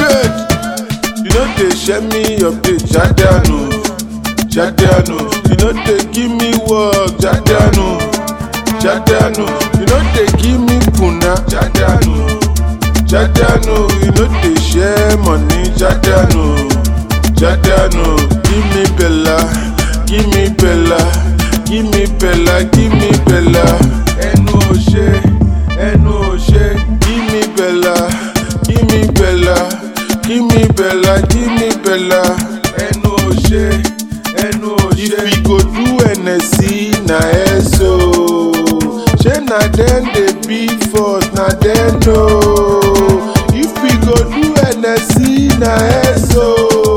paid. You know they share me update, Jadiano, Jadiano. You know they give me work, Jadiano, Jadiano. You know they give me puna, Jadiano, Jadiano. You know they share money, Jadiano, Jadiano. Give me Bella, give me Bella, give me Bella, give me Bella. Ẹnu ò ṣe, ẹnu ò ṣe. Give me Bella, give me Bella, give me Bella, give me Bella. Ẹnu ò ṣe, ẹnu ò ṣe. If we go do NSC na eso. Ṣé na dem dey beat us, na dem know. If we go do NSC na eso.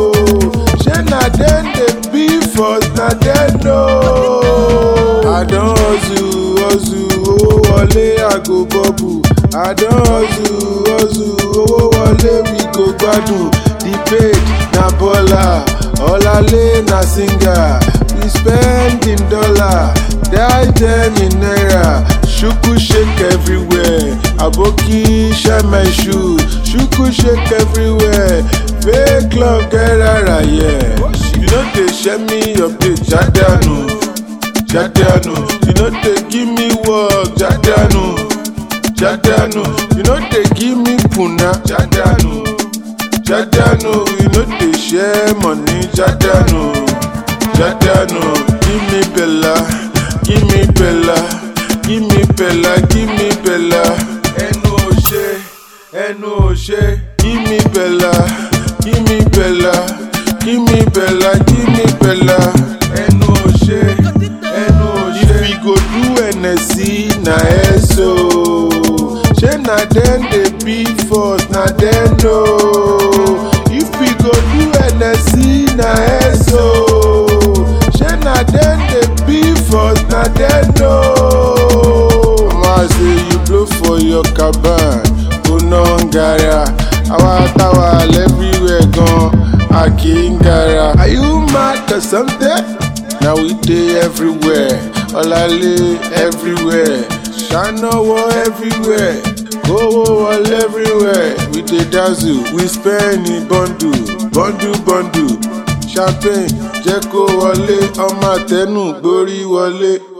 Ṣé na dem dey beat us, na dem know. I don hustle, hustle, owó wọlé, I go bubble. I don hustle, hustle, owó wọlé, we go gbádùn. The paid na baller, ọ̀làlé na singer. We spend in dollar, die ten in naira. Shuku shake everywhere, aboki share my shoe. Shuku shake everywhere, fake love get rara yeah. You no dey share me update, Jadiano, Jadiano. You no dey give me work, Jadiano, Jadiano. You no dey give me puna, Jadiano, Jadiano. You no dey share money, Jadiano, Jadiano. Give me Bella, give me Bella, give me Bella, give me Bella. Ẹnu ò ṣe, ẹnu ò ṣe. Give me Bella, give me Bella, give me Bella, give me Bella. Ẹnu ò ṣe, ẹnu ò ṣe. If we go do NSC na eso. Ṣé na dem dey beat us, na dem know. If we go do NSC na eso. Ṣé na dem dey beat us, na dem know. Mama say you blow for your caban, kò ná ń gara. Àwa táwa everywhere gan, a kì í gara. Are you mad or something? Na we dey everywhere, ọ̀làlé everywhere, ṣánáwó everywhere, kówó wọlé everywhere. We dey dazzle, we spend in bundle, bundle bundle. Champagne jẹ́ kó wọlé, ọmọ àtẹnu gborí wọlé.